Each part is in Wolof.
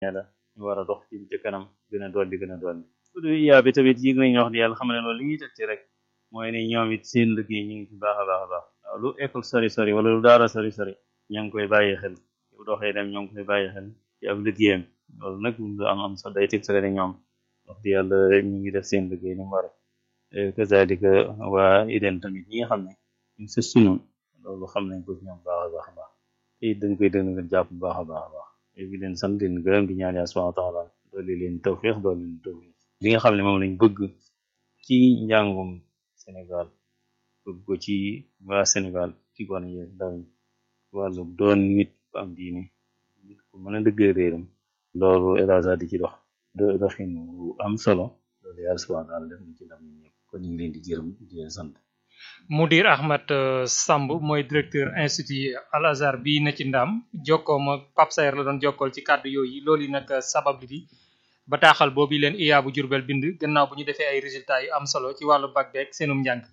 la ñu war a dox ci ci kanam gën a dolli gën a dolli du yaa bi tamit yëg nañ wax di yàlla xam ne loolu li ñuy teg ci rek mooy ne ñoom it seen liggéey ñu ngi ci baax a baax a baax waaw lu école sori sori wala lu daara sori sori ñoo ngi koy bàyyi xel bu doxee dem ñoo ngi koy bàyyi xel ci ab liggéeyam loolu nag lu am am sax day teg sore ne ñoom wax di yàlla ñu ngi def seen liggéey ni mu war kazalika waa ideen tamit ñi nga xam ne ñu sës si ñun loolu xam nañ ko ci ñoom baax a baax a baax te it dañ koy dëgg nga jàpp bu baax a baax a baax di leen sant leen gërëm di ñaan yàlla subhanahu wa taala dooli leen tawfiq dooli leen tawfiq li nga xam ne moom lañ bëgg ci njàngum Sénégal bëgg ko ci waa Sénégal ci gone yi ndaw ñi wàllu doon nit ku am diine nit ku mën a dëggee réeram loolu état di ci dox doxin bu am solo loolu yàlla subhanahu wa taala def na ci ndam ñi ñëpp kon ñu ngi leen di gërëm di leen sant Mudir Ahmad Samb mooy directeur institut Al Azhar bi na ci ndam jokkoom ak Pape Sayer la doon jokkool ci kàddu yooyu loolu yi nag sabab li di bataaxal boobu leen IA bu Jurbel bind gannaaw bu ñu defee ay résultats yu am solo ci wàllu bac beeg seenum njàng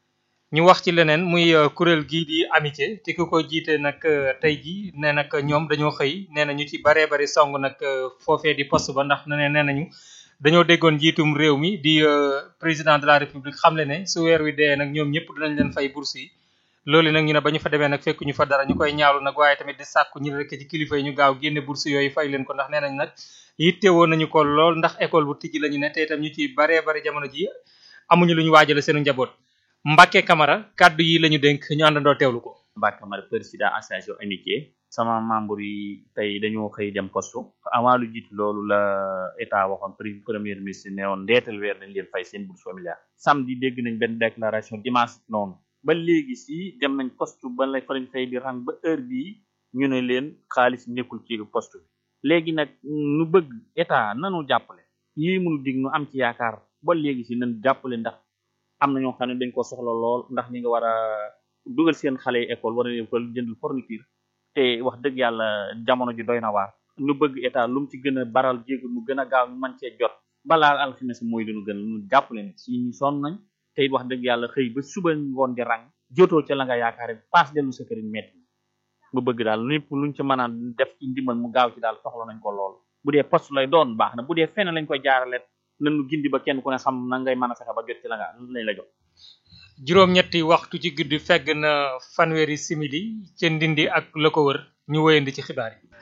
ñu wax ci leneen muy kuréel gii di amitié te ku ko jiite nag tey ji ne nag ñoom dañoo xëy nee na ñu ci baree bari song nag foofee di poste ba ndax ne nee nañu dañoo déggoon njiitum réew mi di président de la république xamle ne su weer wi dee nag ñoom ñëpp dinañ leen fay bourse yi loolu nag ñu ne ba ñu fa demee nag fekk ñu fa dara ñu koy ñaawlu nag waaye tamit di sàkku ñu rek ci kilifa yi ñu gaaw génne bourse yooyu fay leen ko ndax nee nañ nag yittewoo nañu ko lool ndax école bu tijji la ñu ne te itam ñu ci baree bari jamono ji amuñu lu ñu waajale seenu njaboot Mbacke Camara kàddu yi la ñu dénk ñu àndandoo teewlu ko Mbacke Camara président association amitié sama membre yi tey dañoo xëy dem poste avant lu jiitu loolu la état waxoon premier ministre ne woon ndeetal weer dañ leen fay seen bourse familiale samedi dégg nañ benn déclaration dimanche noonu ba léegi si dem nañ poste ba la fa lañ fay di rang ba heure bii ñu ne leen xaalis nekkul ci poste bi léegi nag nu bëgg état nanu jàppale lii munu dig nu am ci yaakaar ba léegi si nan jàppale ndax am na ñoo xam ne dañ ko soxla lool ndax ñi nga war a dugal seen xale yi école war a leen ko jëndal fourniture te wax dëgg yàlla jamono ji doy na waar nu bëgg état lu mu ci gën a baral jéegu mu gën a gaaw ñu mën cee jot balaa alxames mooy lu nu gën nu jàppale ne si ñu sonn nañ te it wax dëgg yàlla xëy ba suba ngoon di rang jotoo ca la nga yaakaare paas dellu sa kër metti bu bëgg daal lépp luñ ci mën a def ci ndimbal mu gaaw ci daal soxla nañ ko lool bu dee poste lay doon baax na bu dee fenn lañ koy jaarale nanu gindi ba kenn ku ne xam na ngay mën a fexe ba jot ci la nga lañ la jox juróom-ñetti waxtu ci guddi fegg na fanweeri simili ca ndindi ak la ko wër ñu wéyandi ci xibaar yi.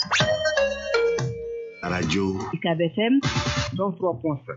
rajo UCAB FM 103.7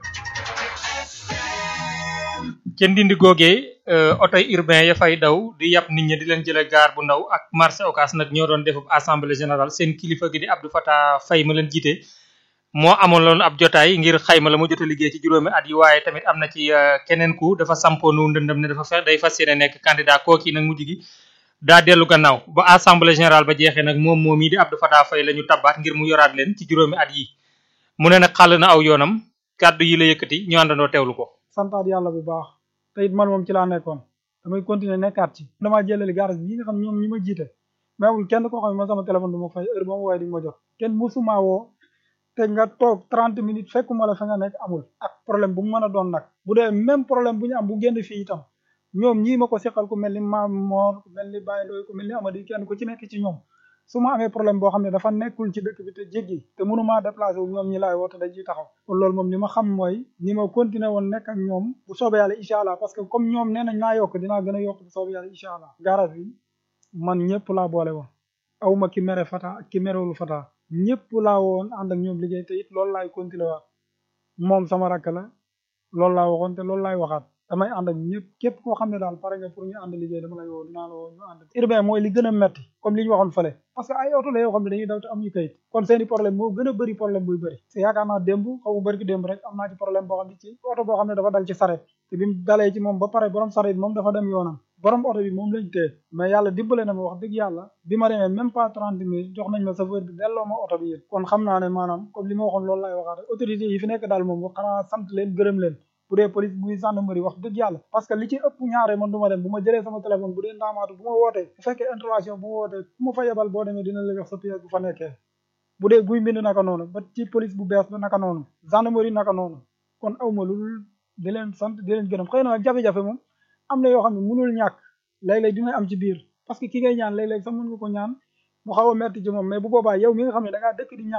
ca ndindi googee oto urbain ya fay daw di yàpp nit ñi di leen jële gaar bu ndaw ak marché Ocass nag ñoo doon defub assemblée générale seen kilifa gi di Abdou Fatah Faye ma leen jiite moo amoon loon ab jotaay ngir xayma la mu jot a liggéey ci juróomi at yi waaye tamit am na ci keneen ku dafa sampoonu ndëndëm ne dafa fex day fas yéene nekk candidat kooki nag mujj gi daa dellu gannaaw ba assemblée générale ba jeexee nag moom moom yi di Abdou Fatah Faye la ñu tabbaat ngir mu yoraat leen ci juróomi at yi mu ne nag xàll na aw yoonam kàddu yi la yëkkati ñu àndandoo teewlu ko santaat yàlla bu baax te it man moom ci laa nekkoon damay continuer nekkaat ci damaa jëlali garage bi nga xam ñoom ñi ma jiite mais amul kenn koo xam ne man sama téléphone du ma fay heure ba ma woowee di ma jot kenn musuma woo te nga toog trente minutes fekkuma la fa nga nekk amul ak problème bu mu mën a doon nag bu dee même problème bu ñu am bu génn fii itam ñoom ñii ma ko seqal ku mel ni maam moor ku mel ni Baye Ndoye ku mel ni Amady kenn ku ci nekk ci ñoom su ma amee problème boo xam ne dafa nekkul ci dëkk bi te jéggi te mënumaa déplacé wu ñoom ñi laay woote dañ ciy taxaw kon loolu moom li ma xam mooy ni ma continuer woon nekk ak ñoom bu soobee yàlla incha allah parce que comme ñoom nee nañ naa yokk dinaa gën a yokk bu soobee yàlla incha allah garage bi man ñëpp laa boole woon awma ki mere fata ak ki merewul fata ñëpp laa woon ànd ak ñoom liggéey te it loolu laay continuer waat moom sama rakk la loolu laa waxoon te loolu laay waxaat damay ànd ak ñëpp képp koo xam ne daal pare nga pour ñu ànd liggéey dama lay woo dinaa la woo ñu ànd urbain mooy li gën a metti comme li ñu waxoon fële parce que ay oto la yoo xam ne dañuy daw te am ñu kayit kon seeni problème moo gën a bëri problème buy bëri te yaakaar naa démb xaw ma bëri ki démb rek am naa ci problème boo xam ne ci oto boo xam ne dafa dal ci saret te bi mu dalee ci moom ba pare borom saret moom dafa dem yoonam borom oto bi moom lañ téye mais yàlla dimbale na ma wax dëgg yàlla bi ma demee même pas trente minutes jox nañ ma chauffeur bi delloo ma oto bi yéen kon xam naa ne maanaam comme li ma waxoon loolu laay waxaat autorité yi fi nekk daal moom xanaa sant leen gërëm leen bu dee police buy gendarmerie wax dëgg yàlla parce que li ci ëpp ñaare man du ma dem bu ma jëlee sama téléphone bu dee ndaamaatu bu ma wootee bu fekkee intervention bu ma wootee bu ma fa yebal boo demee dina la jox sa pièce bu fa nekkee bu dee guy mbind naka noonu ba ci police bu bees ba naka noonu gendarmerie naka noonu kon awma lu di leen sant di leen gërëm xëy na nag jafe-jafe moom am na yoo xam ne mënul ñàkk léeg-léeg dina am ci biir parce que ki ngay ñaan léeg-léeg sax mën nga ko ñaan mu xaw a metti ci moom mais bu boobaa yow mi nga xam ne da ngaa dëkk di ñaan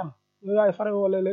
yow yaay fare wala